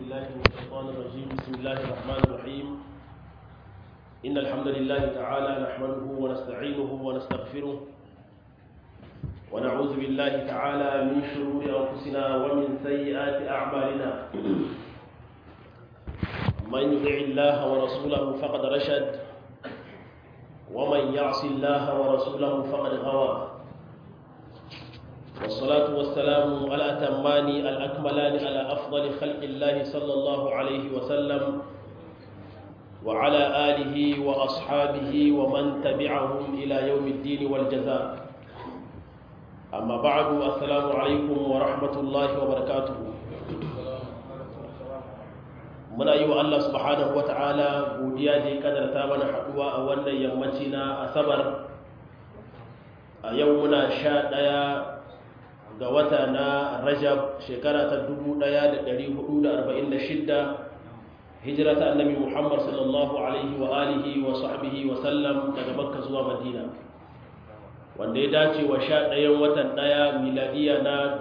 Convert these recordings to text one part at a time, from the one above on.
بالله من الشيطان الرجيم بسم الله الرحمن الرحيم إن الحمد لله تعالى نحمده ونستعينه ونستغفره ونعوذ بالله تعالى من شرور أنفسنا ومن سيئات أعمالنا من يطع الله ورسوله فقد رشد ومن يعص الله ورسوله فقد غوى والصلاة والسلام على أتمان الأكملان على أفضل خلق الله صلى الله عليه وسلم وعلى آله وأصحابه ومن تبعهم إلى يوم الدين والجزاء أما بعد السلام عليكم ورحمة الله وبركاته muna yi wa Allah subhanahu wa ta'ala godiya da ya kadarta mana haɗuwa a wannan yammaci na asabar a yau muna sha ɗaya ga wata na rajab shekara ta 1446 hijira ta annabi muhammad sallallahu alaihi wa alihi wa sahbihi wa sallam daga makka zuwa madina wanda ya dace wa sha ɗayan watan ɗaya miladiya na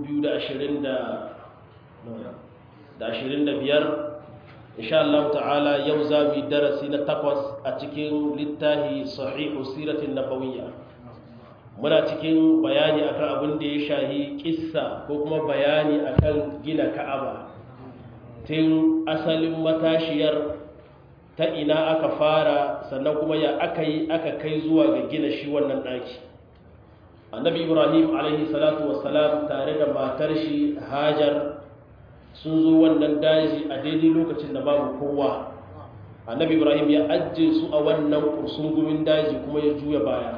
2025 insha Allah ta'ala yau za mu yi darasi na takwas a cikin littafi sahihu siratin nabawiyya muna cikin bayani akan abin da ya shahi kissa ko kuma bayani akan gina ka'aba tun asalin matashiyar ta ina aka fara sannan kuma ya aka yi aka kai zuwa ga gina shi wannan ɗaki annabi ibrahim alaihi salatu wassalam tare da matar shi hajar sun zo wannan daji a daidai lokacin da babu kowa annabi ibrahim ya ajiye su a wannan kursungumin daji kuma ya juya baya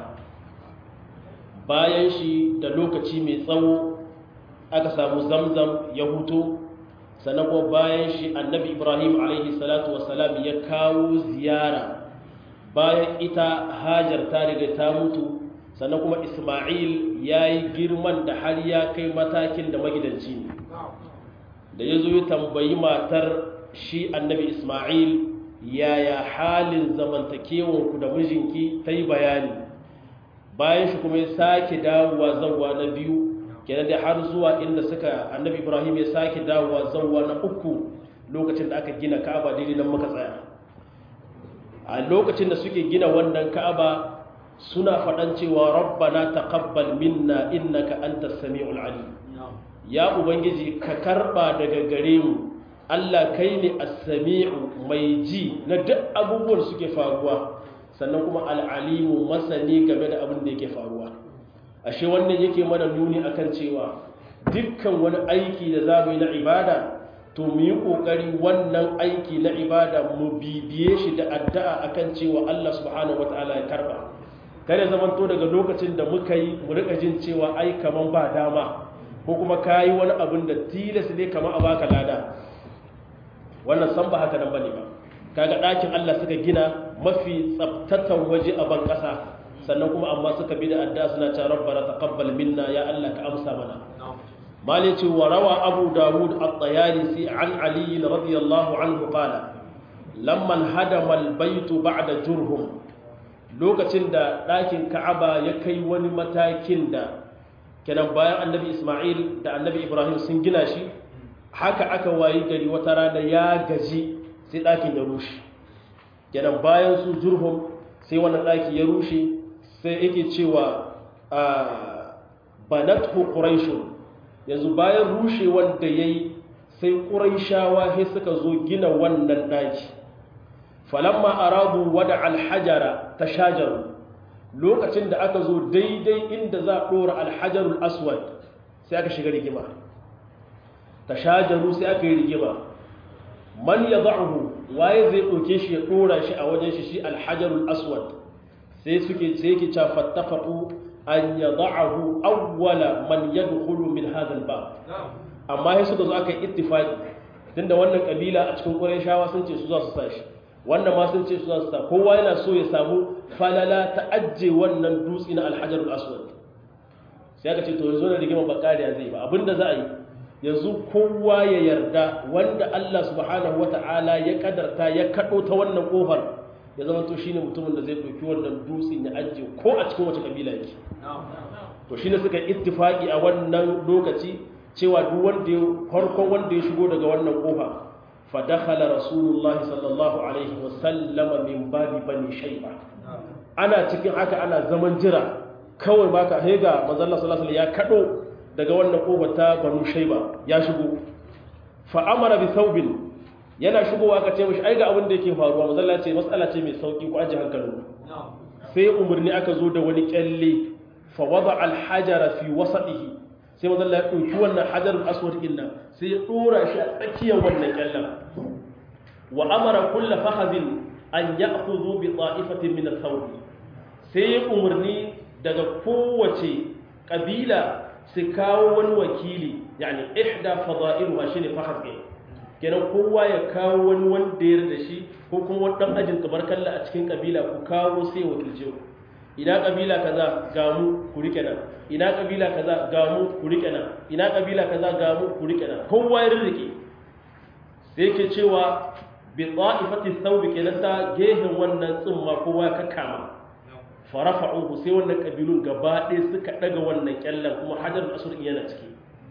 bayan shi da lokaci mai tsawo aka samu zamzam ya huto sannan kuma bayan shi annabi ibrahim alaihi salatu wasalam ya kawo ziyara bayan ita hajar ta riga ta mutu sannan kuma isma'il ya yi girman da har ya kai matakin da magidanci ne da ya zo ya tambayi matar shi annabi isma'il yaya halin zamantakewanku da mijinki ta yi bayani bayan shi kuma ya sake dawowa zanwa na biyu kenan da har zuwa inda suka annabi ibrahim ya sake dawowa zanwa na uku lokacin da aka gina ka'aba daidai nan muka tsaya a lokacin da suke gina wannan ka'aba suna faɗan cewa rabbana taqabbal minna innaka antas samiul alim ya ubangiji ka karba daga gare mu Allah kai ne as-sami'u mai ji na duk abubuwan suke faruwa sannan kuma al-alimu masani game da abin da yake faruwa ashe wannan yake mana nuni akan cewa dukkan wani aiki da za mu yi na ibada to mu yi kokari wannan aiki na ibada mu bibiye shi da addu'a akan cewa Allah subhanahu wataala ya karba kare zamanto daga lokacin da muka yi mu rika jin cewa ai kaman ba dama ko kuma ka yi wani abin da tilas ne kama a baka lada wannan san ba haka nan bane ba kaga ɗakin Allah suka gina mafi tsabtatan waje a ban ƙasa sannan kuma amma suka bi da adda suna cewa rabbana taqabbal minna ya Allah ka amsa mana malai ce wa rawa abu dawud at-tayalisi an ali radiyallahu anhu qala lamman hadama al-bayt ba'da jurhum lokacin da ɗakin ka'aba ya kai wani matakin da kenan bayan annabi ismail da annabi ibrahim sun gina shi haka aka wayi gari wata rana ya gaji sai ɗakin ya rushe kenan bayan su jurhum sai wannan ɗaki ya rushe sai yake cewa a banathu quraishun yanzu bayan rushe wanda yayi sai quraishawa sai suka zo gina wannan ɗaki falamma aradu wada alhajara tashajaru lokacin da aka zo daidai inda za a ɗora alhajarul aswad sai aka shiga rigima ta shajaru sai aka yi rigima man ya za'uhu waye zai ɗauke shi ya ɗora shi a wajen shi shi alhajarul aswad sai suke sai yake ca fattafaku an ya za'ahu awwala man ya dukulu min hadal ba amma sai suka zo aka yi ittifaqi tunda wannan kabila a cikin ƙurai shawa sun ce su za su sa shi wannan ma sun ce su za su sa kowa yana so ya samu falala ta ajiye wannan dutse na alhajarul aswad sai aka ce to yanzu na rigima bakariya zai ba abinda za a yi yanzu kowa ya yarda wanda Allah subhanahu wata'ala ya kadarta ya kado ta wannan kofar ya zama to shine mutumin da zai dauki wannan dutsen ya ajiye ko a cikin wace kabila yake to shine suka ittifaki a wannan lokaci cewa duk wanda ya farkon wanda ya shigo daga wannan kofa fa dakhala rasulullahi sallallahu alaihi wasallam min babi bani shayba ana cikin haka ana zaman jira kawai baka hega manzo Allah sallallahu alaihi ya kado daga wannan kobar ta banu shayba ya shigo fa amara bi thawbin yana shigowa ka ce mishi ai ga abin da yake faruwa manzo Allah ce mas'ala ce mai sauki ku aje hankalinku sai umarni aka zo da wani kyalle fa wada alhajara fi wasatihi sai manzo Allah ya dauki wannan hajarul aswad din nan sai ya dora shi a tsakiyar wannan kyallen wa amara kull fakhadin an ya'khudhu bi ta'ifatin min ath-thawb sai ya umarni daga kowace kabila su kawo wani wakili yani ihda fada'iluha shine fakhad kenan kowa ya kawo wani wanda ya da shi ko kuma wani dan ajin kamar kalla a cikin kabila ku kawo sai wakilce ku ina kabila kaza ga mu ku rike nan ina kabila kaza ga mu ku rike nan ina kabila kaza ga mu ku rike nan kowa ya rike sai yake cewa bi ta'ifati thawb kenan ta gehen wannan tsumma kowa ya kakkama farafa'uhu sai wannan kabilun gaba ɗaya suka daga wannan kyallan kuma hajarul asr yana ciki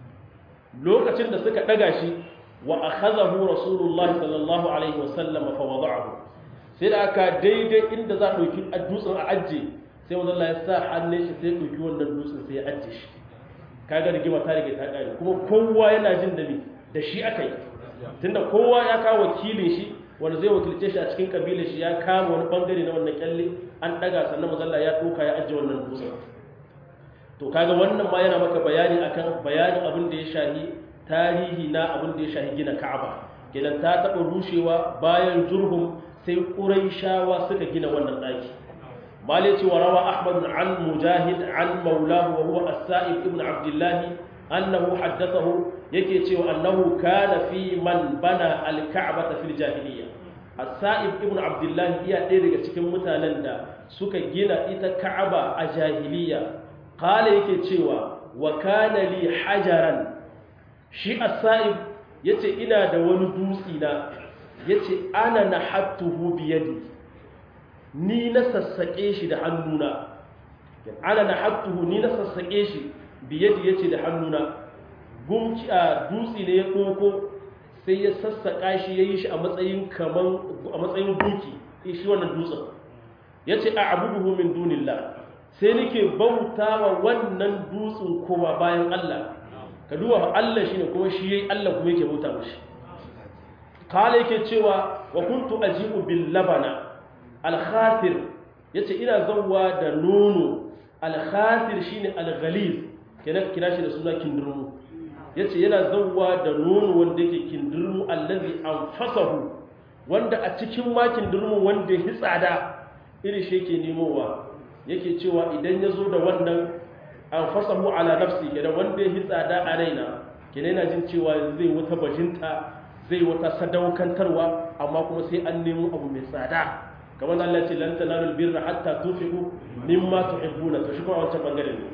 lokacin da suka daga shi wa akhadahu rasulullahi sallallahu alaihi wasallam fa wada'ahu sai da aka daidai inda za a dauki dutsen a ajje sai wanda Allah ya sa hannun shi sai dauki wannan dutsen sai ya ajje shi kaga rigima ta rige ta kare kuma kowa yana jin da ni da shi akai tunda kowa ya kawo wakilin shi wanda zai wakilce shi a cikin kabilar shi ya kama wani bangare na wannan kyalle an daga sannan mazalla ya doka ya ajje wannan dutsen to kaga wannan ma yana maka bayani akan bayanin abin da ya shahi tarihi na abin da ya shahi gina Ka'aba kenan ta taɓa rushewa bayan Jurhum sai Quraishawa suka gina wannan ɗaki malai ce wa rawa Ahmad an Mujahid an Maulahu wa huwa As-Sa'ib ibn Abdullah annahu haddathahu yake cewa annahu kana fi man bana al-Ka'bata fil jahiliyya As-Sa'ib ibn Abdullah iya ɗaya daga cikin mutanen da suka gina ita Ka'aba a jahiliyya qala yake cewa wa kana li hajaran shi as-sa'ib yace ina da wani dutsi na yace ana nahattuhu bi yadi ni na sassake shi da hannuna ana nahattuhu ni na sassake shi bi yadi yace da hannuna gumki a dutsi ne ya doko sai ya sassaka shi yayi shi a matsayin kaman a matsayin gunki shi wannan dutsen yace a'buduhu min dunillah sai nake bautawa wannan dutsen kuma bayan Allah ka duba Allah shi ne kuma shi yayi Allah kuma yake bauta mashi kala yake cewa wa kuntu ajibu bil labana al khatir yace ina zawwa da nono al khatir shine al ghalib kenan kira shi da suna kindirmu yace yana zawwa da nono wanda yake kindirmu allazi anfasahu wanda a cikin ma kindirmu wanda ya tsada iri shi yake nemowa yake cewa idan ya zo da wannan an fasahu ala nafsi kenan wanda ya tsada a raina kenan yana jin cewa zai wata bajinta zai wata sadaukantarwa amma kuma sai an nemo abu mai tsada kamar Allah ce lan tanalul birra hatta tunfiqu mimma tuhibbuna to shi kuma wancan bangare ne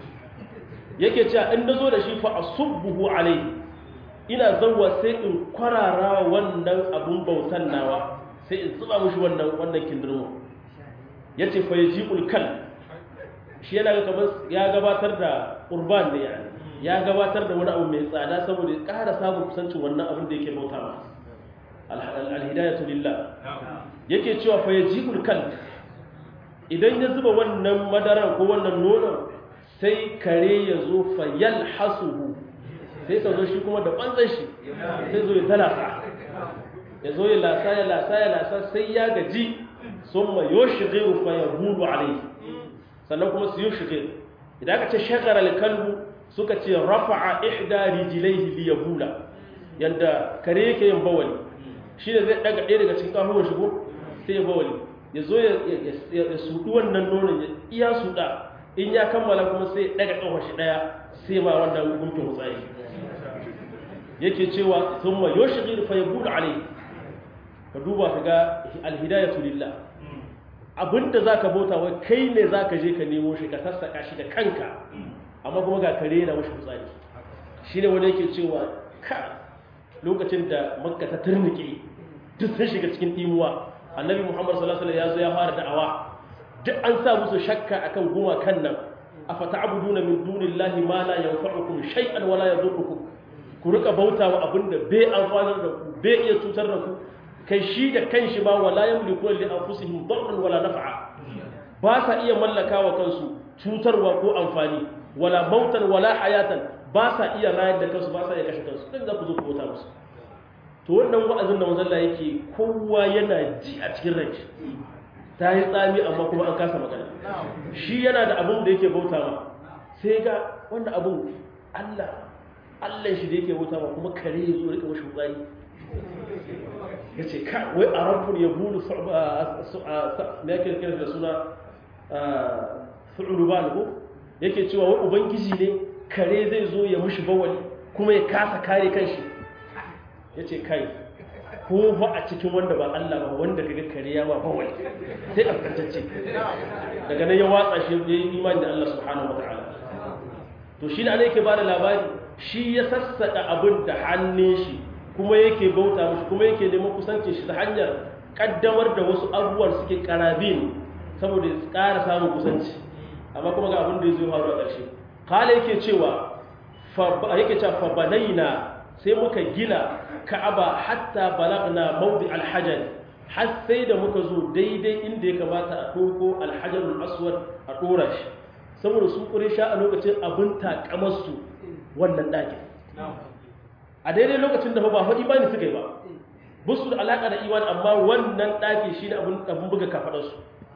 yake cewa in nazo da shi fa asubbuhu alayhi ina zawwa sai in kwarara wannan abun bautan nawa sai in zuba mushi wannan wannan kindirmo yace fa yaji'ul kal shi yana ga kamar ya gabatar da urban ne yani ya gabatar da wani abu mai tsada saboda ya ƙara samun kusancin wannan abin da yake bauta ma alhidayatu lillah yake cewa fa yajibul kal idan ya zuba wannan madaran ko wannan nonon sai kare ya zo fa yalhasuhu sai ka zo shi kuma da banzan shi sai zo ya talasa ya zo ya lasa ya lasa ya lasa sai ya gaji summa yushghiru fa yahulu alayhi sannan kuma su yi shige idan aka ce shagara alkalbu suka ce rafa'a ihda rijlaihi li yabula yanda kare yake yin bawali shi ne zai daga ɗaya daga cikin kafuwan shigo sai ya bawali ya zo ya suɗi wannan nonon ya iya suɗa in ya kammala kuma sai ya daga ƙafa shi ɗaya sai ma wannan gumkin hutsayi yake cewa sun ma yoshi fa ya buɗe alai ka duba ka ga alhidayatu lillah abinda za ka bauta wai kai ne za ka je ka nemo shi ka sassaka shi da kanka amma kuma ga kare na mashi fitsari shi ne wanda yake cewa ka lokacin da makka ta turnike duk sun shiga cikin imuwa annabi muhammad sallallahu alaihi wasallam ya zo ya fara da'awa duk an sa musu shakka akan goma kan nan afata'buduna min dunillahi ma la yanfa'ukum shay'an wa la yadurrukum ku ku rika bauta wa abin da bai amfanar da ku bai iya cutar da ku kai shi da kanshi ma wala yamliku li anfusihim darran wala naf'a ba sa iya mallaka wa kansu cutarwa ko amfani wala mautan wala hayatan ba sa iya rayar da kansu ba sa iya kashe kansu dan za ku zo ku bauta musu to wannan wa'azin da manzon Allah yake kowa yana ji a cikin rai ta yi tsami amma kuma an kasa magana shi yana da abin da yake bauta ma sai ga wanda abin Allah Allah shi da yake bauta ma kuma kare ya zo rika mashi tsari ya ce ka wai a rabbun ya bulu me yake kira da suna su'uruban ko yake cewa wai ubangiji ne kare zai zo ya mushi bawali kuma ya kasa kare kanshi ya ce kai ko ba a cikin wanda ba Allah ba wanda kaga kare ya ba bawali sai a kantacce daga nan ya watsa shi ya yi imani da Allah subhanahu wataala to shi ne ana yake bada labari shi ya sassaka abin da hannun shi kuma yake bauta mishi kuma yake neman kusancin shi ta hanyar kaddamar da wasu abubuwan suke karabin saboda ya ƙara samun kusanci amma kuma ga abin da ya zo faru a ƙarshe kala yake cewa yake cewa fa banaina sai muka gina ka'aba hatta balagna mawdi alhajar har sai da muka zo daidai inda ya kamata a ɗauko alhajarul aswad a ɗora shi saboda su sha a lokacin abin takamarsu wannan ɗakin a daidai lokacin da ba faɗi bani suka yi ba busu da alaƙa da imani amma wannan ɗaki shi ne abin buga kafaɗarsu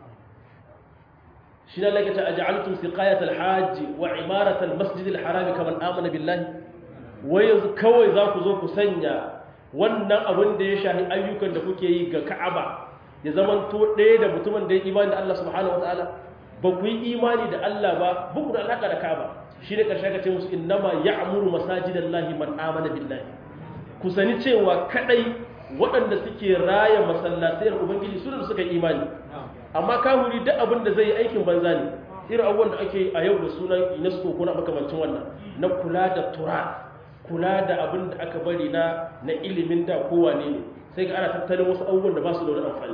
shi ne lakacin a ja'altun siqayat alhaji wa imarat almasjid alharami kamar amana billahi wai yanzu kawai za ku zo ku sanya wannan abin da ya shahi ayyukan da kuke yi ga ka'aba ya zamanto ɗaya da mutumin da ya imani da Allah subhanahu wataala ba ku yi imani da Allah ba buku da alaƙa da ka'aba shi ne ƙarshe ka ce musu innama ya'muru masajidan lahi man amana billahi ku sani cewa kadai waɗanda suke raya masallatayar ubangiji su da suka yi imani amma kahuri duk abin da zai yi aikin banza ne irin abubuwan da ake a yau da sunan UNESCO ko na makamancin wannan na kula da tura kula da abin da aka bari na na ilimin da kowane ne sai ga ana tattalin wasu abubuwan da ba su da wani amfani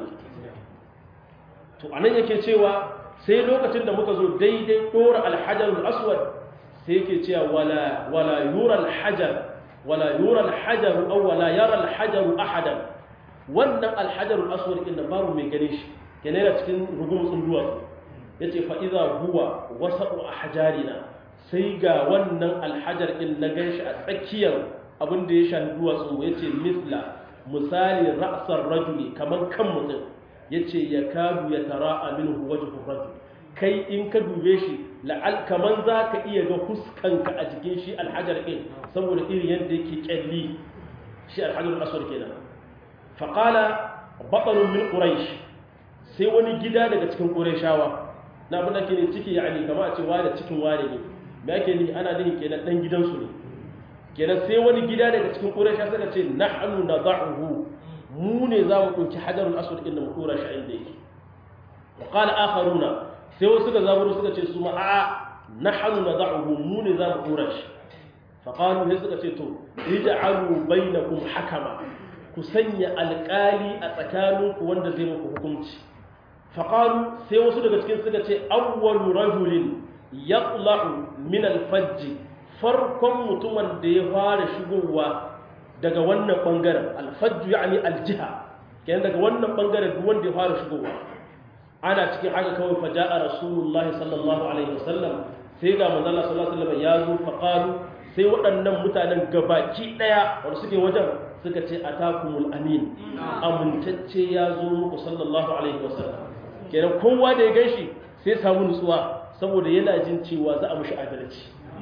to anan yake cewa sai lokacin da muka zo daidai dora alhajarul aswad sai yake cewa wala wala yura alhajar wala yura alhajar aw wala yara alhajar ahadan wannan alhajarul aswad din babu mai gane shi kenan yana cikin rugumtsun duwatsu yace fa idza huwa wasatu ahjarina sai ga wannan alhajar din na ganshi a tsakiyar abin da ya shafi duwatsu yace misla misali ra'sar rajuli kaman kan mutum yace yakadu yatara'a minhu wajhu rajul kai in ka dube shi la'al kaman za ka iya ga huskanka a jikin shi alhajar ɗin saboda irin yadda yake kyalli shi alhajar aswar kenan faƙala baɓarun min ƙuraish sai wani gida daga cikin ƙuraishawa na abin da ke ne ciki ya ne kama a ce wane cikin wane ne me ake ni ana nihin kenan ɗan gidansu ne kenan sai wani gida daga cikin ƙuraisha suka ce nahnu nada'uhu mu ne za mu ɗauki hajarul aswad ɗin da mu ɗora shi inda yake وقال آخرون sai wasu ga zaburu suka ce su ma'a na hannu na za'uhu mu ne za mu ɗora shi faƙalu sai suka ce to ija'alu bainakum hakama ku sanya alƙali a tsakaninku wanda zai muku hukunci faƙalu sai wasu daga cikin suka ce awwalu rajulin yaqla'u min alfajj farkon mutumin da ya fara shigowa daga wannan bangaren alfajj yani aljiha kenan daga wannan bangaren duk wanda ya fara shigowa ana cikin haka kawai faja'a rasulullahi sallallahu alaihi wasallam sai ga manzon sallallahu alaihi wasallam ya zo faqalu sai waɗannan mutanen gabaki daya wanda suke wajen suka ce atakumul amin amintacce ya zo muku sallallahu alaihi wasallam kenan kowa da ya ganshi sai samu nutsuwa saboda yana jin cewa za a mushi adalci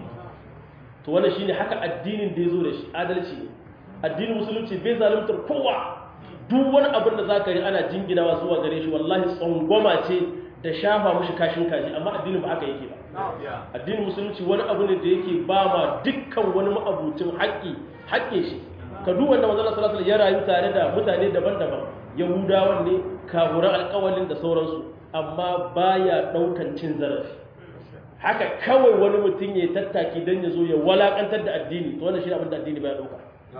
to wannan shine haka addinin da ya zo da shi adalci ne addinin musulunci bai zaluntar kowa duk wani abin da za ka yi ana jinginawa zuwa gare shi wallahi tsangwama ce da shafa mushi kashin kaji amma addinin ba haka yake ba addinin musulunci wani abu ne da yake ba ma dukkan wani ma'abucin haƙƙi haƙƙin shi ka duk wanda manzon sallallahu alaihi ya rayu tare da mutane daban-daban yahudawan ne kafuran alƙawalin da sauransu amma baya ɗaukan cin zarafi haka kawai wani mutum ya tattaki don ya zo ya walakantar da addini to wannan shi abin da addini baya ɗauka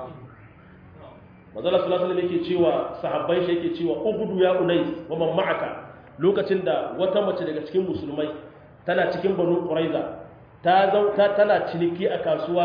mazala sallallahu alaihi yake cewa sahabbai shi yake cewa ubudu ya unais wa man ma'aka lokacin da wata mace daga cikin musulmai tana cikin banu quraiza ta tana ciniki a kasuwa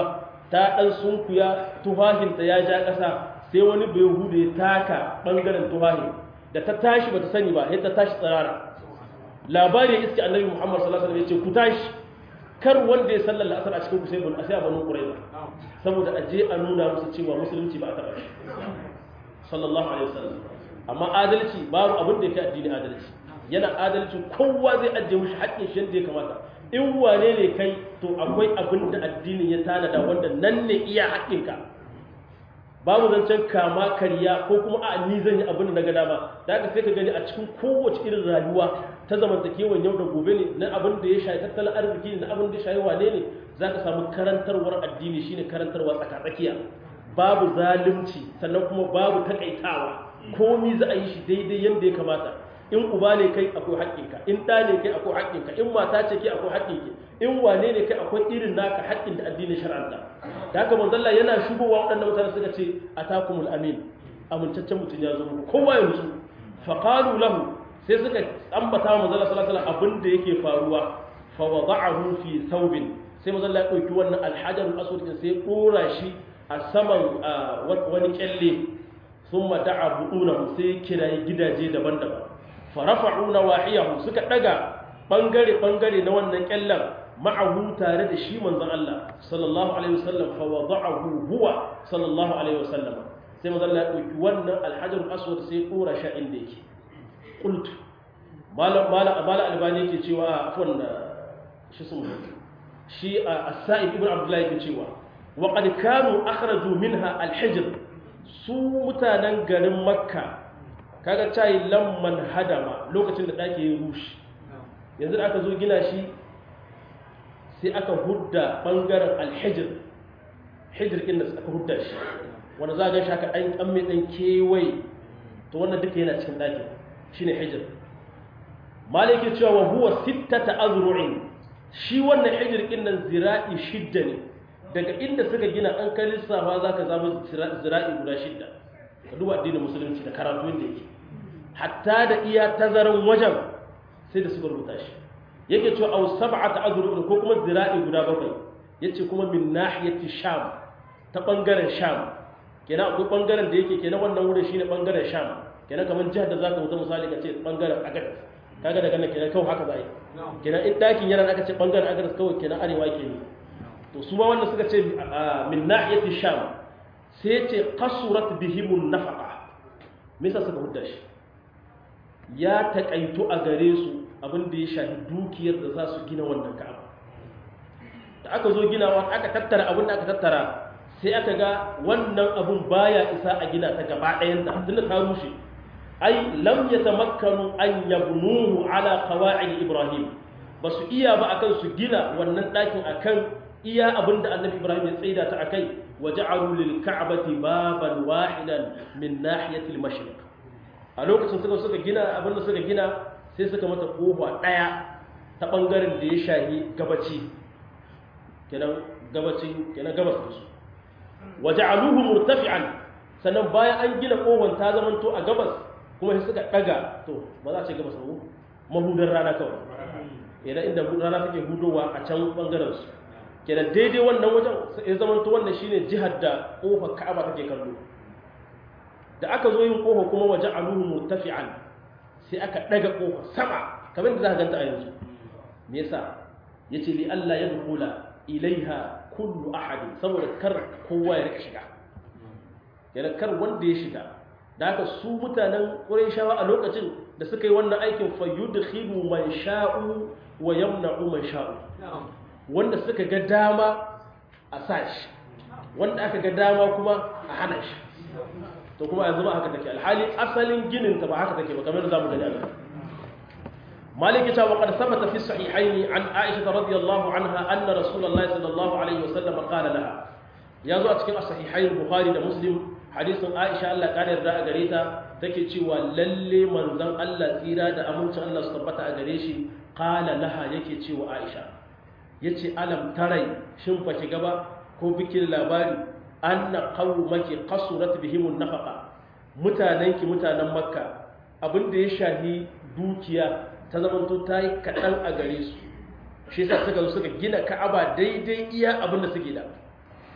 ta ɗan sunkuya tufafinta ya ja ƙasa sai wani bai hude ya taka ɓangaren tufahin da ta tashi bata sani ba sai ta tashi tsirara labari ya iske annabi muhammad sallallahu alaihi wasallam ya ce ku tashi kar wanda ya sallar asar a cikin ku sai bun asai banu quraiza saboda aje a nuna musu cewa musulunci ba a taɓa shi sallallahu alaihi wasallam amma adalci babu abin da yake addini adalci yana adalci kowa zai ajiye mushi haƙƙin shi yadda ya kamata in wane ne kai to akwai abin da addinin ya tanada wanda nan ne iya haƙƙinka babu zancen kama karya ko kuma a ni zan yi abin da na ga dama da haka sai ka gani a cikin kowace irin rayuwa ta zamantakewan yau da gobe ne na abin da ya shayi tattalin arziki ne na abin da ya shayi wane ne za ka samu karantarwar addini shine karantarwa tsakatsakiya babu zalunci sannan kuma babu takaitawa komi za a yi shi daidai yadda ya kamata in uba ne kai akwai haƙƙinka in ɗa ne kai akwai haƙƙinka in mata ce kai akwai haƙƙinki in wane ne kai akwai irin naka haƙƙin da addinin shar'anta da haka manzalla yana shigowa waɗannan mutane suka ce atakumul amin amintaccen mutum ya zo muku kowa ya nutsu faqalu lahu sai suka ambata manzalla sallallahu alaihi wasallam abin da yake faruwa fa wada'ahu fi thawbin sai manzalla ya dauki wannan alhajarul aswad din sai dora shi a saman wani kyalle thumma da'a bu'unahu sai kirayi gidaje daban-daban farafa'u nawahiyahu suka daga bangare bangare na wannan kyallan ma'ahu tare da shi manzon Allah sallallahu alaihi wasallam fa wada'ahu huwa sallallahu alaihi wasallam sai manzon Allah ya dauki wannan alhajar aswad sai dora shi inda yake qultu malam malam abala albani yake cewa afwan shi sun shi as-sa'id ibn abdullah yake cewa wa qad kanu akhraju minha al-hijr su mutanen garin makka kaga cayi lamman hadama lokacin da ɗaki ya rushe yanzu da aka zo gina shi sai aka hudda ɓangaren alhijir hijir inda aka hudda shi wanda za a gan shi aka ɗan ƙamme ɗan kewaye to wannan duka yana cikin ɗakin shi ne hijir maliki cewa wa huwa sittata azru'in shi wannan hijir ɗin nan zira'i shidda ne daga inda suka gina an kai lissafa za ka zama zira'i guda shidda ka duba addinin musulunci da karatu inda yake hatta da iya tazaran wajen sai da suka rubuta shi yake cewa aw sab'ata azrub ko kuma zira'i guda bakwai yace kuma min nahiyati sham ta bangaren sham kenan akwai bangaren da yake kenan wannan wurin shine bangaren sham kenan kamar jihar da zaka wuta misali ka ce bangaren agadas kaga daga nan kenan kawai haka za a yi kenan in dakin yana aka ce bangaren agadas kawai kenan arewa ke ne to su ma wanda suka ce min nahiyati sham sai ce qasurat bihimun nafaqa me yasa suka hudda shi ya taƙaito a gare su abin da ya shafi dukiyar da za su gina wannan ka'aba da aka zo ginawa aka tattara abin da aka tattara sai aka ga wannan abin baya isa a gina ta gaba ɗayan da tunda ta rushe ai lam yatamakkanu an yabnuhu ala qawa'id ibrahim ba su iya ba akan su gina wannan ɗakin akan iya abin da annabi ibrahim ya tsaida ta akai wa ja'alu lil ka'bati baban wahidan min nahiyati al-mashriq a lokacin suka suka gina abin da suka gina sai suka mata kofa daya ta bangaren da ya shahi gabaci kenan gabacin kenan gabas da su wa ja'aluhu murtafi'an sannan bayan an gina kofan ta zamanto a gabas kuma sai suka daga to ba za a ce gabas ba mahudar rana kawai idan inda rana take hudowa a can bangaren su kenan daidai wannan wajen ya zama to wannan shine jihar da kofar Ka'aba take kallo da aka zo yin kofa kuma waje aluhu murtafi'an sai aka daga kofa sama kamar da za ka ganta a yanzu me yasa yace li Allah ya dukula ilaiha kullu ahadin saboda kar kowa ya rika shiga kenan kar wanda ya shiga da haka su mutanen Qurayshawa a lokacin da suka yi wannan aikin fayyudkhilu man sha'u wa yamna'u man sha'u wanda suka ga dama a sashi wanda aka ga dama kuma a hana shi to kuma yanzu ba haka take alhali asalin ginin ta ba haka take ba kamar zamu gani a maliki ta waqad sabata fi sahihayn an aisha radhiyallahu anha anna rasulullahi sallallahu alaihi wasallam qala laha yazo a cikin sahihayn bukhari da muslim hadisin aisha Allah ta yarda a gare ta take cewa lalle manzon Allah tsira da amincin Allah su tabbata a gare shi qala laha yake cewa aisha yace alam tarai shin fa ki gaba ko bikin labari anna qaumaki qasurat bihim nafaqa mutanenki mutanen makka abinda ya shahi dukiya ta zamanto tayi kadan a gare su shi yasa suka zo suka gina ka'aba daidai iya abinda suke da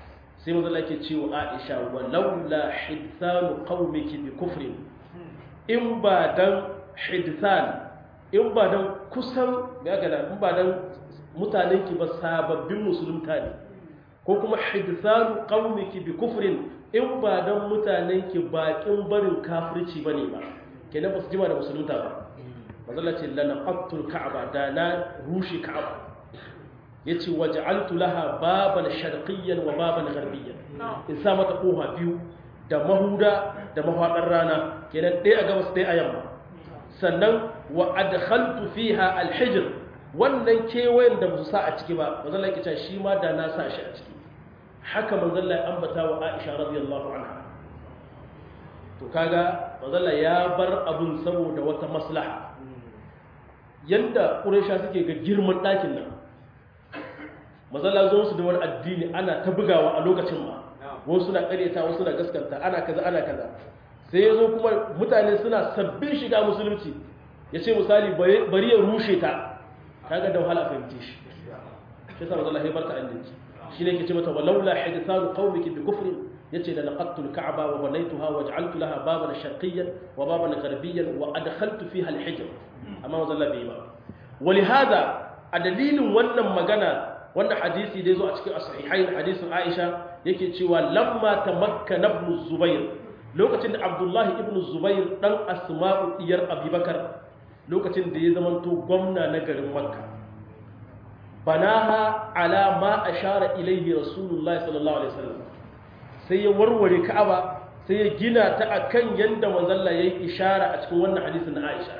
sai manzo Allah yake cewa Aisha wa laula hidthanu qaumiki bi kufrin in ba dan hidthan in ba dan kusan ya ga in ba dan mutanen ki ba sababbin musulunta ne ko kuma hidthanu qaumiki bi kufrin in ba dan mutanen ki bakin barin kafirci bane ba kenan ba su jima da musulunta ba manzo Allah ce lanaqatul ka'aba da na rushe ka'aba yace waj'altu laha baban sharqiyyan wa baban gharbiyyan in sa mata kofa biyu da mahuda da mahwadar rana kenan ɗaya a gabas ɗaya a yamma sannan wa adkhaltu fiha alhijr wannan kewayen da musu sa a ciki ba manzon Allah yake shi ma da na sa shi a ciki haka manzon Allah ya ambata wa Aisha radiyallahu anha to kaga manzon Allah ya bar abun saboda wata maslaha yanda Quraysha suke ga girman ɗakin nan mazala zo su da wani addini ana ta bugawa a lokacin ma wasu suna karyata wasu suna gaskanta ana kaza ana kaza sai ya zo kuma mutane suna sabbin shiga musulunci ya ce misali bari ya rushe ta kaga da wahala fahimce shi shi sa mazala haibar ta annabi shi ne ke ce mata walaula hadithanu qaumiki bi kufrin yace da laqattu al-ka'ba wa banaytuha wa ja'altu laha baban sharqiyyan wa baban gharbiyyan wa adkhaltu fiha al-hijr amma mazalla bai ba ولهذا a dalilin wannan magana wanda hadisi da zo a cikin sahihain hadisin Aisha yake cewa lamma tamakkana ibn Zubair lokacin da Abdullahi ibn Zubair dan Asma'u diyar Abubakar lokacin da ya zamanto gwamna na garin Makka banaha ala ma ashara ilayhi Rasulullahi sallallahu alaihi wasallam sai ya warware Ka'aba sai ya gina ta akan yanda manzon Allah yayi ishara a cikin wannan hadisin na Aisha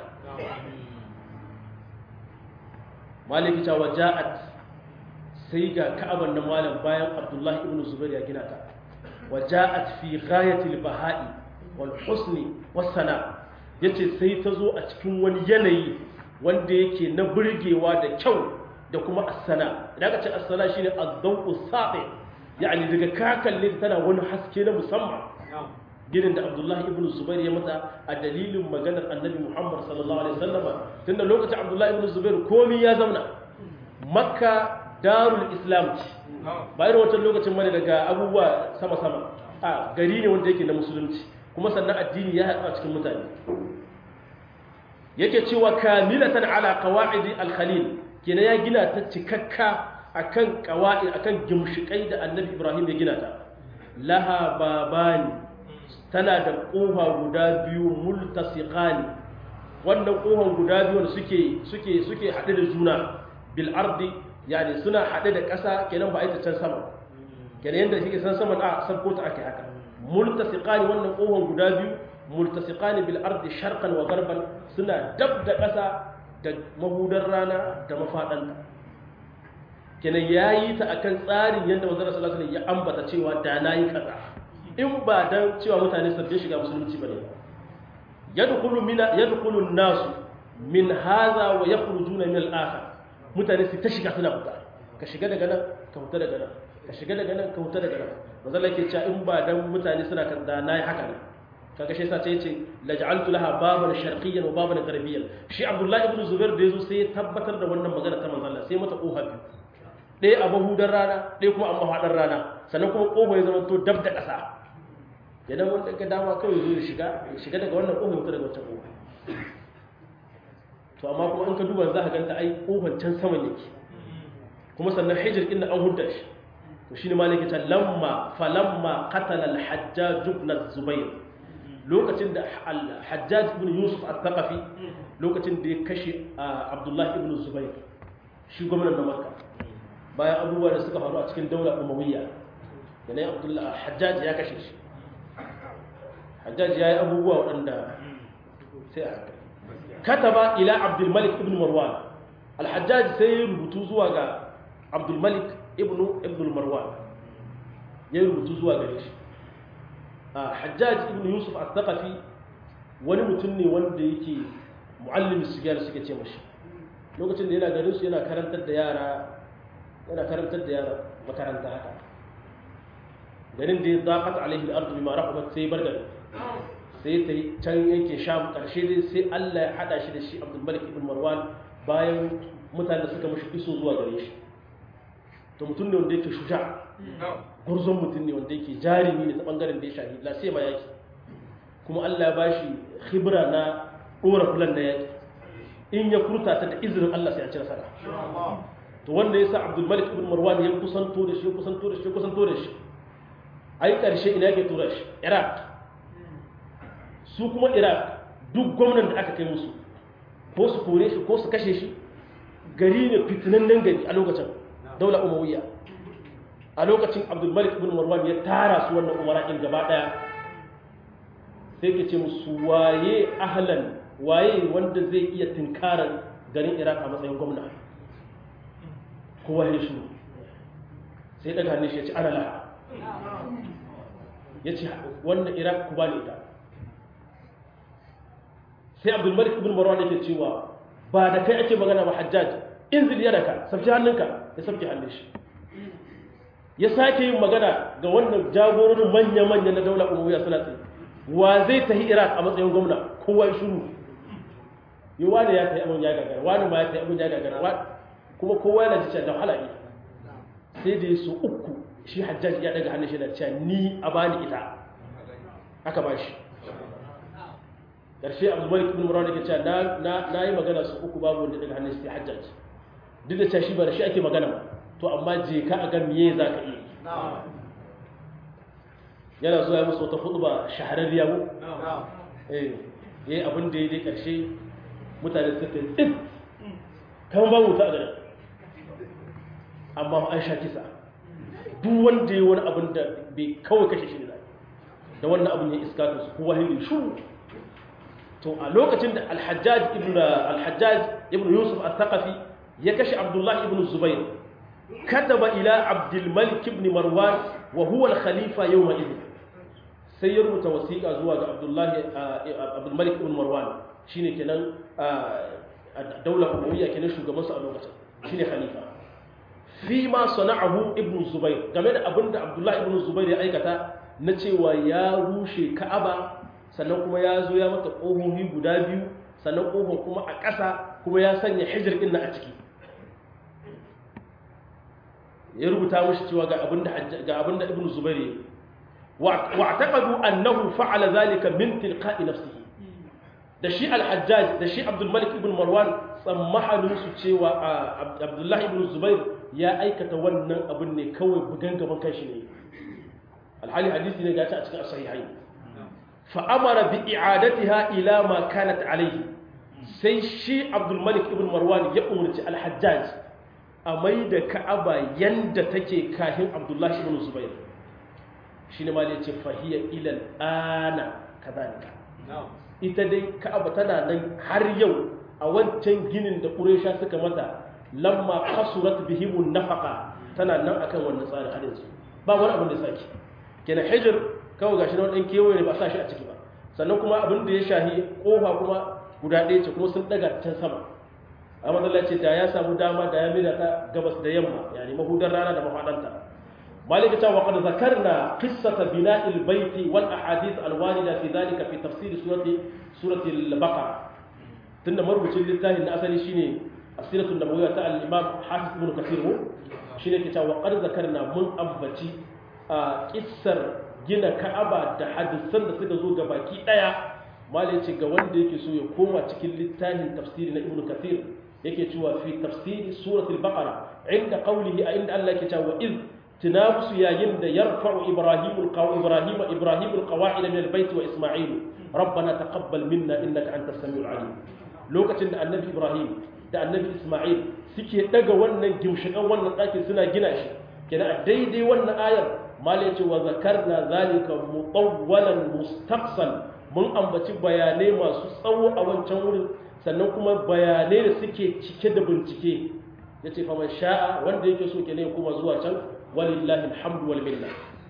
maliki ta waja'at sai ga ka'aban na malam bayan abdullahi ibn zubair ya gina ta waja'at fi ghayatil baha'i wal husni was sana yace sai ta zo a cikin wani yanayi wanda yake na burgewa da kyau da kuma as-sana idan ka ce as-sana shine az-zawqu saqi yani daga ka kalle tana wani haske na musamman ginin da abdullahi ibn zubair ya mata a dalilin maganar annabi muhammad sallallahu alaihi wasallama tunda lokacin abdullahi ibn zubair komi ya zauna makka darul islam ce ba irin wancan lokacin mana daga abubuwa sama-sama a gari ne wanda yake na musulunci kuma sannan addini ya haɗu a cikin mutane yake cewa kamilatan ala qawaidi al-khalil kenan ya gina ta cikakka akan qawaid akan gimshikai da annabi ibrahim ya gina ta laha babani tana da ƙofa guda biyu multasiqani wannan ƙofan guda biyu wanda suke suke suke haɗe da juna bil ardi yani suna haɗe da ƙasa kenan ba ita can sama kenan yanda kike san sama a sabko ta ake haka multasiqani wannan ƙofan guda biyu multasiqani bil ardi sharqan wa garban suna dab da ƙasa da mahudar rana da mafadanta kenan yayi ta akan tsarin yanda manzon sallallahu alaihi wasallam ya ambata cewa da nayi kaza in ba dan cewa mutane sabbin shiga musulunci bane yadkhulu min yadkhulu an-nas min hadha wa yakhrujuna min al-akhar mutane su ta shiga suna fita ka shiga daga nan ka fita daga nan ka shiga daga nan ka fita daga nan manzo Allah yake cewa in ba dan mutane suna kan da nayi haka ne kaga shi yasa sai yace laj'altu laha baban sharqiyyan wa baban gharbiyyan shi Abdullah ibn Zubair da yazo sai ya tabbatar da wannan magana ta manzo Allah sai mata kofa biyu ɗaya a mahudar rana ɗaya kuma a mahaɗar rana sannan kuma ƙofa ya zama to dab da ƙasa idan wanda ga dama kawai zo ya shiga ya shiga daga wannan ƙofa ya daga wancan ƙofa to amma kuma in ka duba za ka ganta ai ƙofar can saman yake kuma sannan hijir inda an hudda shi to shine malaki ta lamma falamma qatala al-hajjaj ibn zubair lokacin da al-hajjaj ibn yusuf al-thaqafi lokacin da ya kashe abdullahi ibn zubair shi gwamnan na makka bayan abubuwa da suka faru a cikin daular umawiyya yanayin abdullahi hajjaj ya kashe shi hajjaj ya yi abubuwa waɗanda sai a haka kataba ila abdulmalik ibn marwan alhajjaj sai ya rubutu zuwa ga abdulmalik ibn ibn marwan ya yi rubutu zuwa gare shi hajjaj ibn yusuf al-thaqafi wani mutum ne wanda yake muallim sigiyar suke ce mashi lokacin da yana garin su yana karantar da yara yana karantar da yara makaranta haka garin da ya zaqat alaihi al-ardu bima rahabat sai bar garin sai ta can yake sham karshe dai sai Allah ya hada shi da shi Abdul Malik ibn Marwan bayan mutane da suka mashi iso zuwa gare shi to mutum ne wanda yake shuja gurzon mutum ne wanda yake jarumi ne ta bangaren da ya shahi la sai ma yaki kuma Allah ya bashi khibra na dora fulan na yaki in ya furta ta da izinin Allah sai a ci nasara to wanda yasa Abdul Malik ibn Marwan ya kusanto da shi kusanto da shi kusanto da shi ai karshe ina yake tura shi Iraq su kuma Iraq duk gwamnan da aka kai musu ko su kore shi ko su kashe shi gari ne fitinannen gari a lokacin daular umawiyya a lokacin Abdul Malik ibn Marwan ya tara su wannan umara in gaba daya sai ke ce musu waye ahlan waye wanda zai iya tinkarar garin iraq a matsayin gwamna kowa ya shi sai daga hannun shi ya ce ana laha ya ce wannan iraq ku ba ne ita sai abdulmalik ibn marwan yake cewa ba da kai ake magana ba hajjaj in zil yadaka sabji hannunka ya sabji hannun shi ya sake yin magana ga wannan jagororin manya-manya na daular umawiya suna tsaye wa zai tafi iraq a matsayin gwamna kowa shuru yi wani ya tafi abin ya gagara wani ma ya tafi abin ya gagara kuma kowa yana ji da wahala ne sai da su uku shi hajjaji ya daga hannun shi da cewa ni a bani ita aka ba shi ƙarshe abu malik ibn marwan yake cewa na yi magana su uku babu wanda daga hannun sai hajjaji duk da cewa shi ba da shi ake magana ba to amma je ka a ga miye za ka iya yana zuwa musu wata hudu ba shahararriya mu eh yayi abin da yayi karshe mutane suka yi tsit kan ba wuta a garin amma an sha kisa duk wanda yayi wani abin da bai kawai kashe shi ne da wannan abin ya iska to su kowa hindi shu to a lokacin da al-hajjaj ibn al-hajjaj ibn yusuf al-thaqafi ya kashe abdullahi ibn zubair kataba ila abdul malik ibn marwan wa huwa al-khalifa yawma idin sai ya rubuta wasiƙa zuwa ga abdullahi abdul malik ibn marwan shine kenan daular umawiyya kenan shugabansu a lokacin shine khalifa fi ma sana'ahu ibn zubair game da abinda abdullahi ibn zubair ya aikata na cewa ya rushe ka'aba sannan kuma ya zo ya mata ƙohohi guda biyu sannan ƙohon kuma a ƙasa kuma ya sanya hijir ɗin a ciki ya rubuta mashi cewa ga abinda ga abinda ibn zubair wa taqadu annahu fa'ala zalika min tilqa'i nafsihi da shi al-hajjaj da shi abdul malik ibn marwan tsammahanin su cewa abdullah ibn zubair ya aikata wannan abin ne kawai bugan gaban kanshi ne alhali hadisi ne gaci a cikin sahihai fa amara bi i'adatiha ila ma kanat alayhi sai shi abdul malik ibn marwan ya umarci al-hajjaj a mai da ka'aba yanda take kahin abdullahi ibn zubair shi ne mali ce fahiyar ilal ana kazalika ita dai ka'aba tana nan har yau a wancan ginin da ƙuresha suka mata lamma kasurat bihimun nafaka tana nan akan wannan tsarin har yanzu ba wani abin da sake kenan hijir kawai gashi na wani kewaye ne ba sa shi a ciki ba sannan kuma abin da ya shahi kofa kuma guda ɗaya ce kuma sun ɗaga can sama a matsalaci da ya samu dama da ya mida ta gabas da yamma yani mahudar rana da mafaɗanta مالك وقد ذكرنا قصة بناء البيت والأحاديث الواردة في ذلك في تفسير سورة سورة البقرة تنا مربوط لله إن أصلي شيني السيرة النبوية تاع الإمام حافظ بن كثير هو شيني كتا وقد ذكرنا من أبتي قصر gina Ka'aba da hadisan da suka zo gabaki daya malai ce ga wanda yake so ya koma cikin littafin tafsiri na Ibn Kathir yake cewa fi tafsiri suratul Baqara inda qawlihi a inda Allah yake cewa iz تنافس يا يند يرفع إبراهيم القو... إبراهيم إبراهيم القواعد من البيت وإسماعيل ربنا تقبل منا إنك أنت السميع العليم لوكة النبي إبراهيم da annabi Ismail suke daga wannan gimshikan wannan ɗakin suna gina shi kenan a daidai wannan ayar malai ce wa zakarna zalika mutawwalan mustaqsal mun ambaci bayanai masu tsawo a wancan wurin sannan kuma bayanai da suke cike da bincike yace fa man sha'a wanda yake so kenan ya koma zuwa can walillahi alhamdu wal minna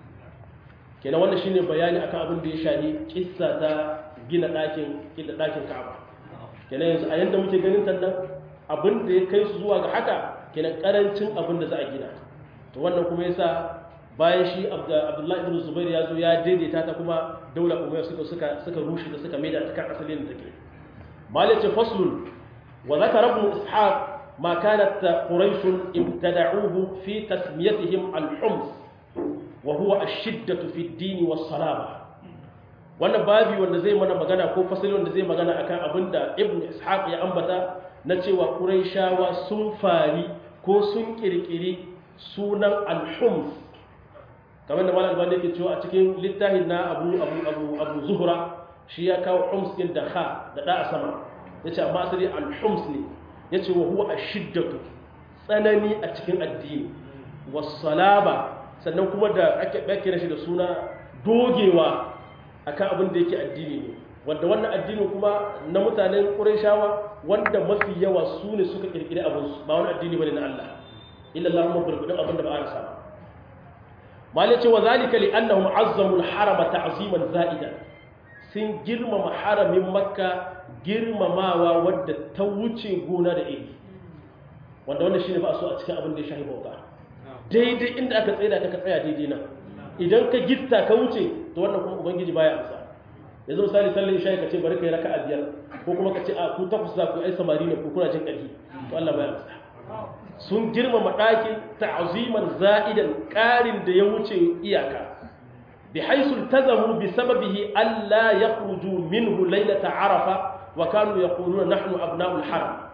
kenan wannan shine bayani akan abin da ya shahi kissa ta gina ɗakin gina ɗakin Ka'aba kenan yanzu a yanda muke ganin ta nan abin da ya kai su zuwa ga haka kenan karancin abin da za a gina to wannan kuma yasa bayan shi Abdullahi ibn Zubair ya zo ya daidaita ta kuma daular Umayya suka suka suka rushe da suka maida ta kan asalin da take malice faslun wa zakara ibn ishaq ما كانت قريش ابتدعوه في تسميتهم الحمص wa huwa ash-shiddatu fi ad-din was-salama wannan babi wanda zai mana magana ko fasali wanda zai magana akan abinda ibn ishaq ya ambata na cewa quraishawa sun fari ko sun kirkiri sunan al-hums kamar da malam albani yake cewa a cikin littafin na abu abu abu abu zuhra shi ya kawo hums din da kha da da a sama yace amma asali al-hums ne yace wa huwa ash-shiddatu tsanani a cikin addini was-salaba sannan kuma da ake kira shi da suna dogewa akan abin da yake addini ne wanda wannan addini kuma na mutanen Qurayshawa wanda mafi yawa su ne suka kirkire abin su ba wani addini bane na Allah illa Allahumma burbudin abin da ba a rasa ba malai ce wa zalika li annahum azzamu al-harama ta'ziman za'idan sun girmama haramin makka girmamawa wadda ta wuce gona da iri wanda wannan shine ba so a cikin abin da ya shahi bauta daidai inda aka tsaya ka tsaya daidai nan idan ka gitta ka wuce to wannan kuma ubangiji baya amsa yanzu misali sallar isha ka ce bari kai raka'a biyar ko kuma ka ce a ku takwas za ku ai samari ne ko kuna jin ƙarfi to Allah baya amsa sun girmama ɗakin ta'aziman za'idan ƙarin da ya wuce iyaka bi haisul tazamu bi sababihi alla yakhruju minhu laylata arafa wa kanu yaquluna nahnu abna'ul haram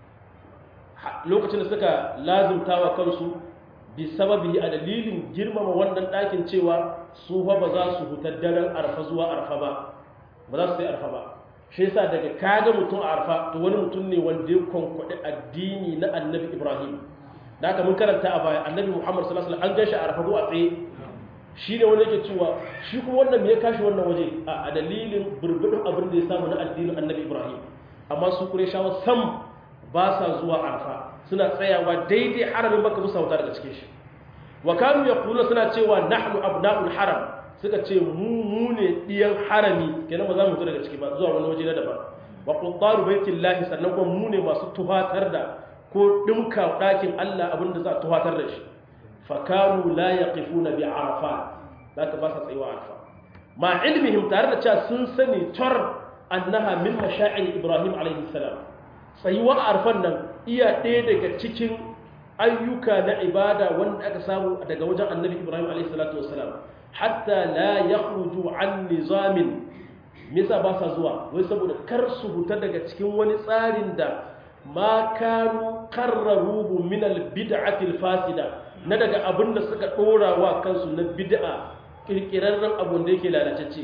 lokacin da suka lazimtawa kansu bi sababihi a dalilin girmama wannan ɗakin cewa su fa ba za su hutar daren arfa zuwa arfa ba ba za su sai arfa ba shi yasa daga kaga mutum a arfa to wani mutum ne wanda ya kwankwaɗi addini na annabi ibrahim da haka mun karanta a baya annabi muhammad sallallahu alaihi wasallam an gashi a arfa ko a tsaye shi ne wanda yake cewa shi kuma wannan me ya kashi wannan waje a dalilin burbudin abin da ya samu na addinin annabi ibrahim amma su shawa sam ba sa zuwa arfa suna tsayawa daidai haramin baka musa wuta daga cikin shi wa kanu yaquluna suna cewa nahnu abna'ul haram suka ce mu mu ne diyan harami kenan ba za mu fito daga ciki ba zuwa wani waje na daban wa quttaru baitillahi sannan kuma mu ne masu tuhatar da ko dinka dakin Allah abinda za a tuhatar da shi fa kanu la yaqifuna bi arafa zaka ba sa tsayuwa arafa ma ilmihim tare da cewa sun sani tar annaha min masha'ir ibrahim alaihi salam tsayuwa arfan nan iya ɗaya daga cikin ayyuka na ibada wanda aka samu daga wajen annabi ibrahim alaihi salatu wasalam hatta la yakhruju an nizamin misa ba sa zuwa wai saboda kar su huta daga cikin wani tsarin da ma kanu qarraruhu min al bid'ati al fasida na daga abin da suka dora wa kansu na bid'a kirkirarren abun da yake lalatacce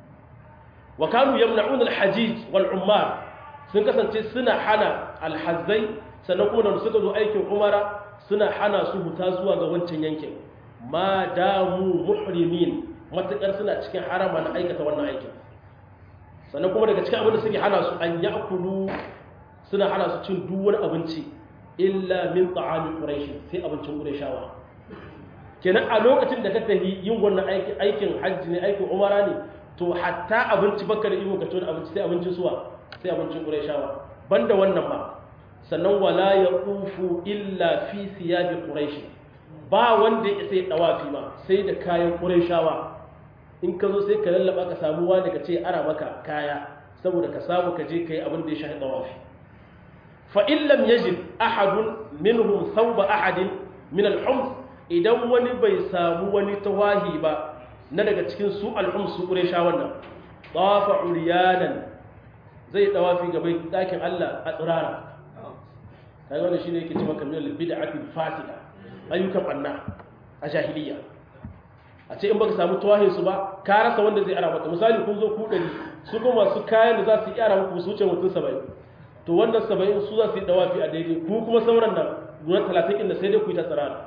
wa kanu yamna'un al hajij wal ummar sun kasance suna hana al hazzai sannan kuma da suka zo aikin umara suna hana su huta zuwa ga wancan yankin ma damu muhrimin matakar suna cikin harama na aikata wannan aikin sannan kuma daga cikin abin da suke hana su an yakulu suna hana su cin duk wani abinci illa min ta'ami quraish sai abincin qurayshawa kenan a lokacin da ka tafi yin wannan aikin aikin hajji ne aikin umara ne to hatta abinci baka da iko ka ci abinci sai abincin suwa sai abincin qurayshawa banda wannan ma sannan wala yaqufu illa fi siyabi quraish ba wanda ya sai dawafi ma sai da kayan qurayshawa in ka zo sai ka lallaba ka samu wani ka ce ara maka kaya saboda ka samu ka je kai abin da ya shahi dawafi fa in lam yajid ahadun minhum thawba ahadin min al-hums idan wani bai samu wani tawahi ba na daga cikin su al-hums su qurayshawan nan tafa uriyanan zai dawafi ga bai dakin Allah a tsirara kai wannan shine yake cewa kamar bid'ati fasida ayyukan banna a jahiliya a ce in baka samu tawahin su ba ka rasa wanda zai ara maka misali kun zo ku dari su kuma masu kayan da za su yi ara muku su wuce mutum 70 to wannan 70 su za su yi dawafi a daidai ku kuma sauran nan guda 30 inda sai dai ku yi ta tsirara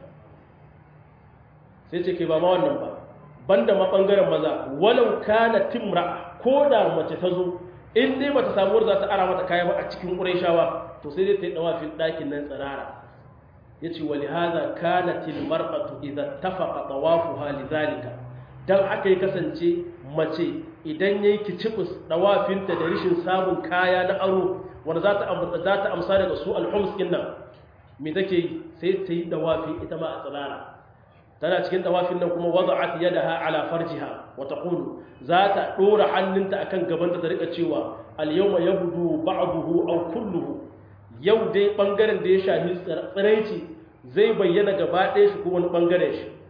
sai ce ke ba ma wannan ba banda ma bangaren maza walau kana timra ko da mace ta zo in dai bata samu wanda za ta ara mata kaya ba a cikin qurayshawa to sai dai ta yi dawafin ɗakin nan tsirara yace wali hadha kanat al mar'atu idha tafaqa tawafuha lidhalika dan haka ya kasance mace idan yayi kicibus dawafinta da rishin samun kaya na aro wanda za ta za ta amsa daga su al-hums din nan me take sai ta yi dawafi ita ma a tsirara tana cikin dawafin nan kuma wada'at yadaha ala farjiha wa taqulu za ta dora hannunta akan gabanta ta rika cewa al-yawma yabdu ba'dahu aw kulluhu yau dai bangaren da ya shafi tsiraici zai bayyana gaba ɗaya shi ko wani bangaren shi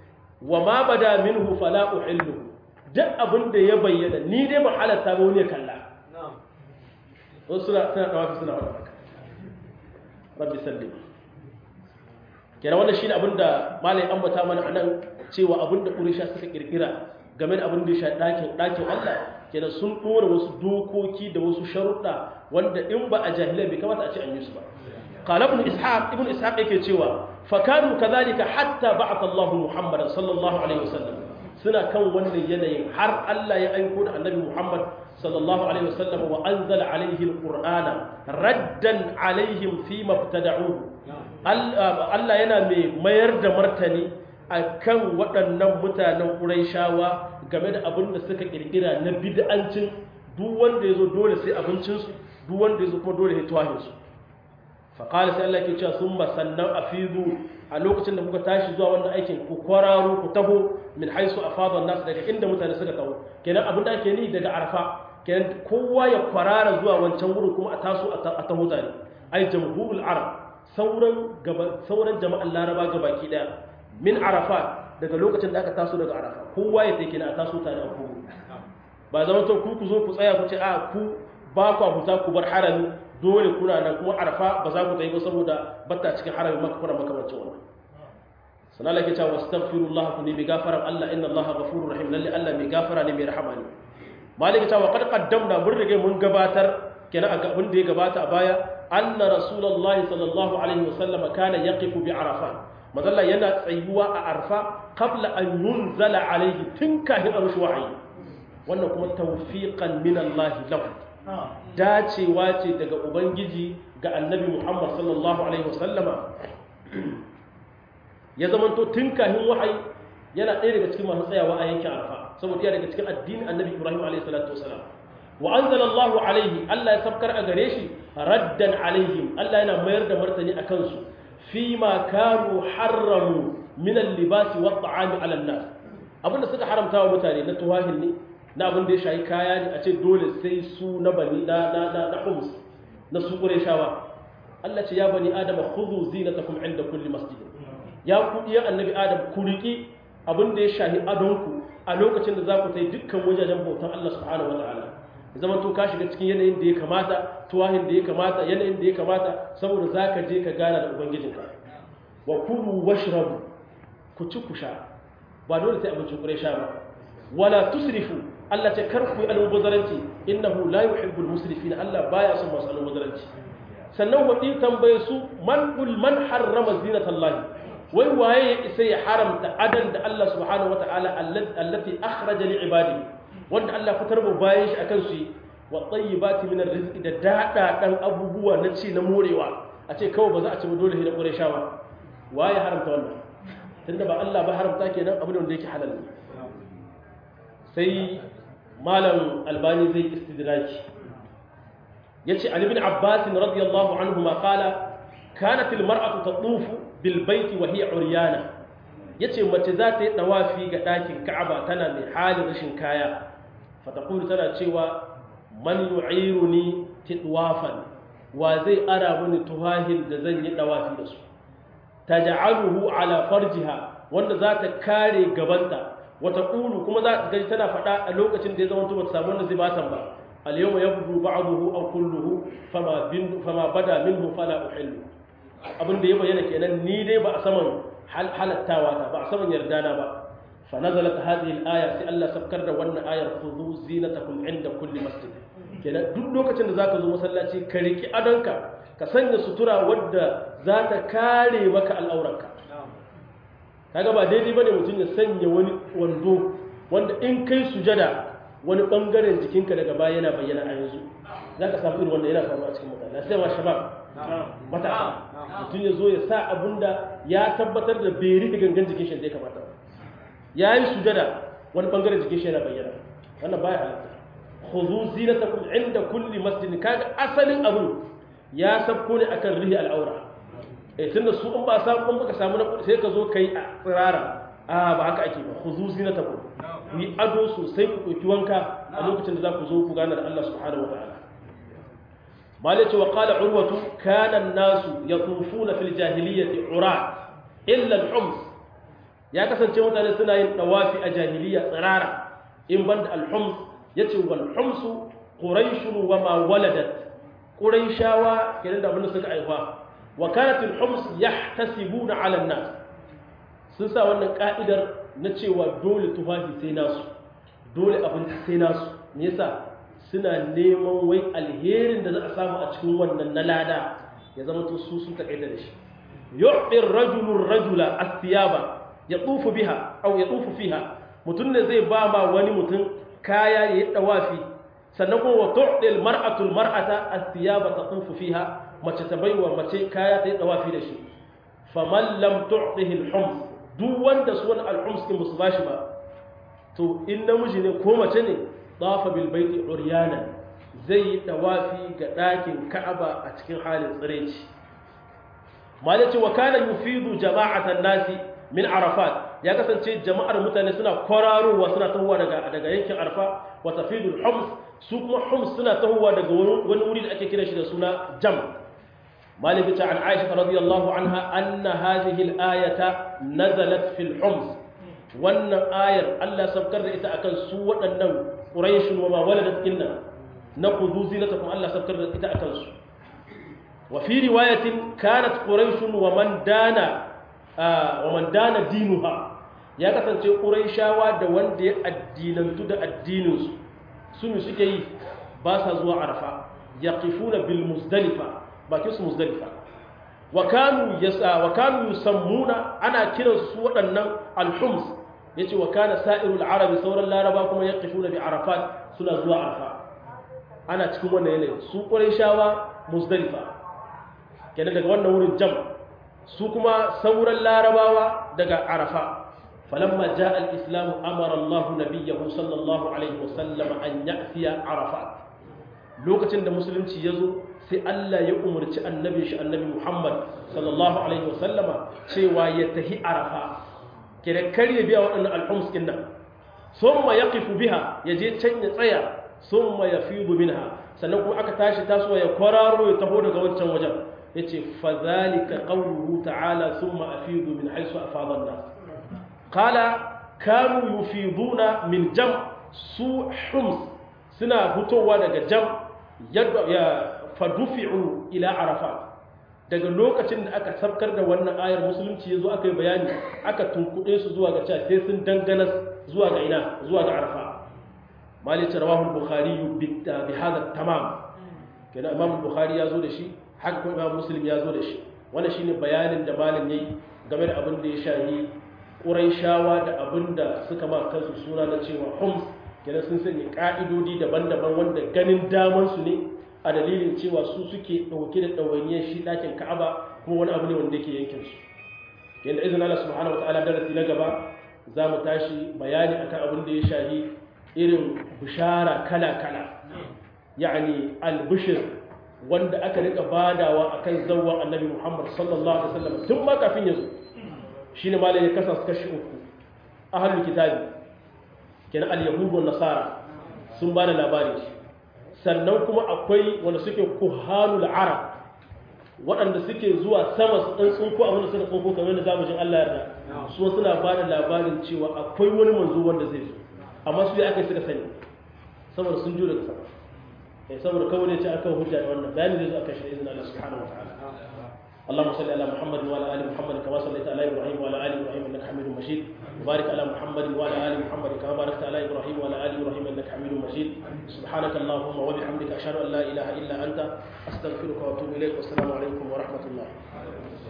wa ma bada minhu fala uhillu duk abin da ya bayyana ni dai ba halatta ba wani ya kalla wasu suna suna dawafi suna wani haka rabbi sallim kenan wannan shine abin da malai ambata mana anan cewa abin da quraysha suka kirkira game da abin da ya shafi dakin dakin Allah kenan sun dora wasu dokoki da wasu sharuɗa wanda in ba a jahilai bai kamata a ce an yi su ba qala ibn ishaq ibn ishaq yake cewa fa kanu kadhalika hatta ba'atha Allah Muhammadan sallallahu alaihi wasallam suna kan wannan yanayin har Allah ya aiko da annabi Muhammad sallallahu alaihi wasallam wa anzala alaihi alqur'ana raddan alaihim fi mabtada'u Allah yana mai mayar da martani akan waɗannan mutanen Qurayshawa game da abin da suka kirkira na bid'ancin duk wanda yazo dole sai abincinsu duk wanda yazo kuma dole sai tuwahinsu fa qala sai Allah ke cewa summa sannan afidu a lokacin da kuka tashi zuwa wannan aikin ku kwararo ku taho min haisu afada nas daga inda mutane suka taho kenan abin da ake ni daga arfa kenan kowa ya kwarara zuwa wancan wurin kuma a taso a taho tare ai jamhurul arab sauran gaba sauran jama'an laraba gabaki daya min arafa daga lokacin da aka taso daga arafa kowa ya take na a taso tare a kogo ba zama to ku ku zo ku tsaya ku ce a ku ba ku huta ku bar harami dole kuna nan kuma arafa ba za ku tayi ba saboda batta cikin harami maka kuna makamancin wannan sana Allah ke cewa astaghfirullah ku ne bi gafaran Allah inna Allah ghafurur rahim lalle Allah mai gafara ne mai rahama ne malaka cewa qad qaddamna mun rige mun gabatar kenan a abin da ya gabata a baya anna rasulullahi sallallahu alaihi wasallam kana yaqifu bi arafat mazalla yana tsayuwa a arfa qabla an yunzala alaihi tun kafin a rushe wahayi wannan kuma tawfiqan min Allah lahu dacewa ce daga ubangiji ga annabi Muhammad sallallahu alaihi wasallama ya zamanto tun kafin wahayi yana ɗaya daga cikin masu tsayawa a yankin arfa saboda yana daga cikin addinin annabi Ibrahim alaihi salatu wasalam wa anzala Allahu alaihi Allah ya sabkar a gare shi raddan alaihim Allah yana mayar da martani akan su fima kanu harramu min al-libasi wa at-ta'ami 'ala an-nas abinda suka haramta wa mutane na tuwahin ne na abin da ya shayi kaya ne a ce dole sai su na bani na na na na khums na su qurayshawa Allah ce ya bani adam khudhu zinatakum 'inda kulli masjid ya ku iya annabi adam ku riki abin da ya shahi adonku a lokacin da za ku tai dukkan wajajen bautan Allah subhanahu wa ta'ala zaman to ka shiga cikin yanayin da ya kamata tuwahin da ya kamata yanayin da ya kamata saboda za ka je ka gana da ubangijinka wa kulu washrabu ku ci ku sha ba dole sai abincin kure sha ba wala tusrifu Allah ce kar ku yi almubazzaranci innahu la yuhibbul musrifin Allah baya son masu almubazzaranci sannan wadi tambaye su man kul man harrama zinatallahi wai waye ya isa ya haramta adan da Allah subhanahu wataala allati akhraja li ibadihi wanda Allah fitar mu bayan shi akan su wa tayyibati min arziki da dada dan abubuwa na ci na morewa a ce kawai ba za a ci dole sai da quraysha ba waye haramta wannan tunda ba Allah ba haramta kenan abin da yake halal ne sai malam albani zai istidraki yace ali ibn abbas radiyallahu anhu ma qala kanat al mar'atu tatufu bil bayti wa hiya uryana yace mace za ta yi dawafi ga dakin ka'aba tana mai halin rashin kaya fatakulu tana cewa man yu'iruni tidwafan wa zai ara mini tuhahin da zan yi dawafi da su taj'aluhu ala farjiha wanda za ta kare gabanta wata qulu kuma za ta gaji tana faɗa a lokacin da ya zama ba ta samu wanda zai batan ba al yawma yabdu ba'dahu aw kulluhu fama bin fama bada minhu fala uhillu abin da ya bayyana kenan ni dai ba a saman halattawa ta ba a saman yardana ba فنزلت هذه الآية سي الله سبكر da wannan ayar khudhu zinatakum inda kulli masjid kenan duk lokacin da zaka zo masallaci ka riki adonka ka sanya sutura wadda za ta kare maka al'auranka kaga ba daidai bane mutum ya sanya wani wando wanda in kai sujada wani bangaren jikinka daga baya yana bayyana a yanzu zaka samu irin wanda yana faruwa a cikin mutane sai ma shabab matasa mutum ya zo ya sa abunda ya tabbatar da bai rufe gangan jikin shi da ya kamata ya yi sujada wani bangaren jikin shi yana bayyana wannan baya halatta khudhu zinatakum inda kulli masjid kaga asalin abun ya sabko ne akan rihi al'aura eh tunda su in ba samu in baka samu na sai ka zo kai a tsirara a ba haka ake ba khudhu zinatakum ku yi ado sosai ku ɗauki wanka a lokacin da za ku zo ku gana da Allah subhanahu wa ta'ala malai ce wa qala urwatu kana an-nasu yatufuna fil jahiliyyati urat illa al-hums ya kasance mutane suna yin dawafi a jahiliya tsirara in banda al-hums yace wal humsu quraish wa ma waladat quraishawa kenan da abin da suka aifa wa kanat al-hums yahtasibuna 'ala an-nas sun sa wannan ka'idar na cewa dole tufafi sai nasu dole abinci sai nasu me yasa suna neman wai alherin da za a samu a cikin wannan na lada ya zama to su sun takaita da shi yu'ti ar-rajulu ar-rajula as-thiyaba yatufu biha aw yatufu fiha mutun ne zai ba ma wani mutum kaya ya yi dawafi sannan kuma wa tu'ti al-mar'atu al-mar'ata as-thiyaba tatufu fiha mace ta baiwa mace kaya ta yi dawafi da shi faman lam tu'tihi al-hums duk wanda su wani al-hums din musu bashi ba to in namiji ne ko mace ne dafa bil baiti uryana zai yi dawafi ga ɗakin ka'aba a cikin halin tsireci malaci wa kana yufidu jama'atan nasi min arafat ya kasance jama'ar mutane suna kwararowa suna tahowa daga daga yankin arfa wa tafidu hums su kuma hums suna tahowa daga wani wuri da ake kira shi da suna jam malik ta an aisha radiyallahu anha anna hadhihi al-ayata nazalat fil hums wannan ayar Allah sabkar da ita akan su waɗannan quraishun wa ma waladat inna na kudu zinatakum Allah sabkar da ita akan su wa fi riwayatin kanat quraishun wa man dana wa man dana dinuha ya kasance quraishawa da wanda ya addinantu da addinin su sunu suke yi ba sa zuwa arfa yaqifuna bil muzdalifa bakin su muzdalifa wa kanu yasa wa kanu yusammuna ana kiransu su waɗannan al-hums yace wa kana sa'irul arabi sauran laraba kuma yaqifuna bi arafat suna zuwa arfa ana cikin wannan yanayin su shawa muzdalifa kenan daga wannan wurin jam su kuma sauran larabawa daga arafa falamma jaa al-islam amara Allah nabiyahu sallallahu alaihi wasallam an ya'tiya arafat lokacin da musulunci yazo sai Allah ya umarci annabi shi annabi Muhammad sallallahu alaihi wasallama cewa ya tahi arafa kenan kar ya biya waɗannan alhums din nan summa yaqifu biha yaje can ya tsaya summa yafidu minha sannan kuma aka tashi tasowa ya kwararo ya taho daga wancan wajen yace fa zalika qawluhu ta'ala summa afidu min haythu afada an-nas qala kanu yufiduna min jam su hums suna fitowa daga jam ya fadufi'u ila arafat daga lokacin da aka sabkar da wannan ayar musulunci yazo aka yi bayani aka tunkuɗe su zuwa ga cewa sai sun dangana zuwa ga ina zuwa ga arafa malice rawahu bukhari bi hada tamam kenan imam bukhari ya zo da shi haka kuma imam muslim ya zo da shi wannan shine bayanin da malam yayi game da abin da ya shahi quraishawa da abin da suka ma kansu suna na cewa hums kenan sun sanya ka'idodi daban-daban wanda ganin daman su ne a dalilin cewa su suke dauke da dawainiyar shi dakin ka'aba kuma wani abu ne wanda yake yankin su yanda izinin Allah subhanahu wataala darasi na gaba za mu tashi bayani akan abin da ya shahi irin bishara kala-kala yani albishir wanda aka rika badawa akan zawwa annabi Muhammad sallallahu alaihi wasallam tun ma kafin ya zo shine malai ya kasa su kashi uku ahlul kitabi kenan al-yahud wa nasara sun bada labari sannan kuma akwai wanda suke kuhanul arab waɗanda suke zuwa sama su ɗan tsunko abin da suka tsunko kamar da zamu jin Allah yarda su suna bada labarin cewa akwai wani manzo wanda zai zo amma su ya aka suka sani saboda sun jure da sama eh saboda kawai ne ce aka hujja da wannan bayani zai zo aka shi izinin Allah subhanahu wa ta'ala اللهم صل على محمد وعلى ال محمد كما صليت على ابراهيم وعلى ال ابراهيم انك حميد مجيد وبارك على محمد وعلى ال محمد كما باركت على ابراهيم وعلى ال ابراهيم انك حميد مجيد سبحانك اللهم وبحمدك اشهد ان لا اله الا انت استغفرك واتوب اليك والسلام عليكم ورحمه الله